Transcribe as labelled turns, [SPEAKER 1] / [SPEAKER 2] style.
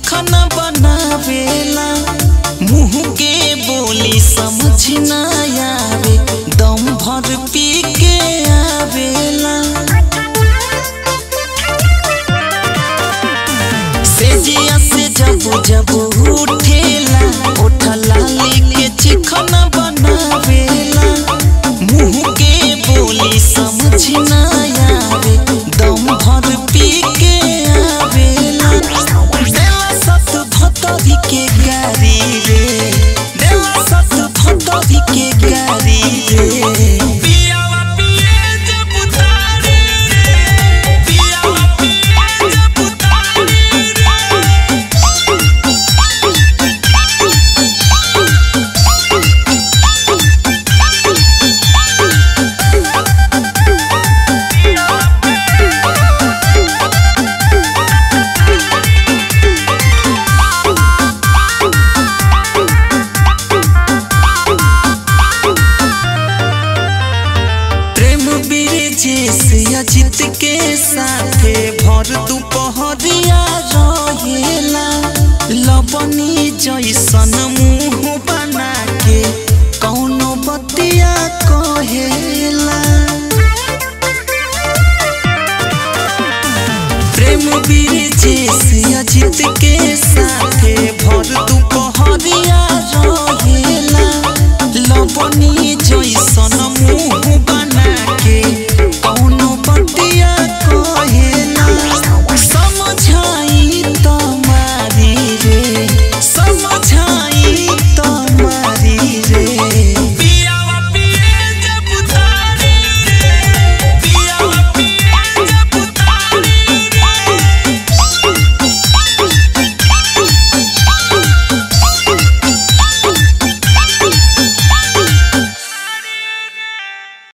[SPEAKER 1] चिखना बनावेला मुंह के बोली समझ न आवे दम भर पी के आवेला सेजिया से जब जब उठेला उठला लेके चिखना बनावेला मुंह के बोली समझ न आवे दम भर पी के आवेला देला सत भतरी के गारी रे देला सत भतरी के गारी रे पियावा पिए जब उतारे रे पियावा पिए जब उतारे रे प्रेम ब्रिजेश अजित के साथे भर दुपहरिया रहेला लबनी जैसन मुंह बना